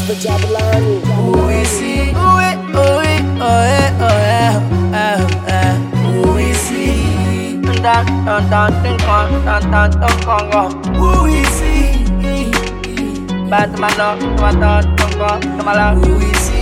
Jabba Jabbalani. Who is he? Who is, who is, oh yeah, oh yeah, oh yeah. Who is he? Dun dun dun dun dun dun dun dun dun. Who is he? Bad man, no, dun dun dun dun dun. Who is he?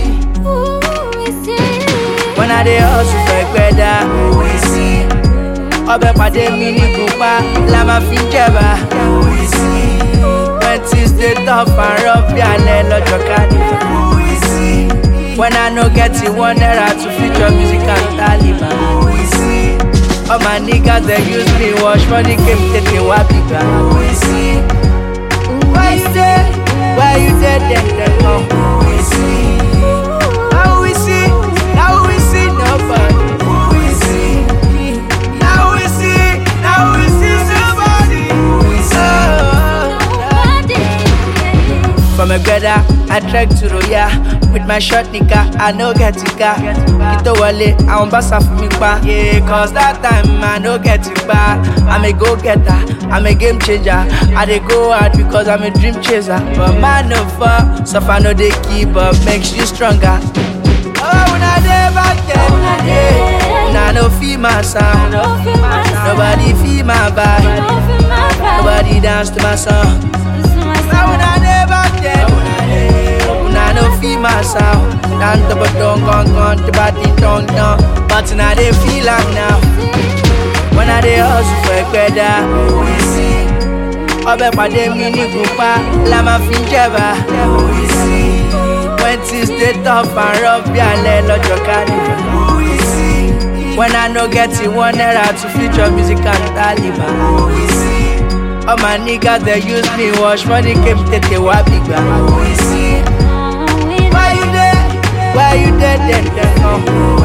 When I dey hustle for gbẹ́dá, who is he? Ọbẹ̀ pàdé mi ní kúpa, la máa fi jẹ̀bà. Who is he? When things dey tough and rough bí alẹ́ lọ́jọ́ carnival. Who is he? When I no get it one naira to feature music and Taliban. Who is he? All my niggas dey use me wash money came tètè wá bìgbà. Who is he? Why you dey? Why you dey dem dem come? Who is he? Now we see, now we see nobody. Who is he? Now we see, now we see somebody. Who is he? From a greda, I trek to Roya With my short nigga, I no get it car Kito wale, I won't pass for me pa Yeah, cause that time I no get it pa I'm a go-getter, I'm a game changer I dey go hard because I'm a dream chaser But man no fall, suffer no dey keep up Makes you stronger Oh, when I dey back there, yeah Nah, no feel my sound Nobody feel my vibe Nobody dance to my song Now when I dey back there, una no feel my sound. Dan to but don't gone gone, the body tongue down. But now they feel am now. When I dey hustle for ẹgbẹ́dá, who is he? Ọbẹ̀ pàdé mi ní kúpa, la máa fi ń jẹ̀bà. Who is he? When things dey tough and rough bí alẹ́ lọ́jọ́ carnival. Who is he? When I no get it one naira to feature music and Taliban. Who is he? All my niggas they use me wash money came tètè wá bìgbà. Who is he? Why you there? Why you there? Then then come.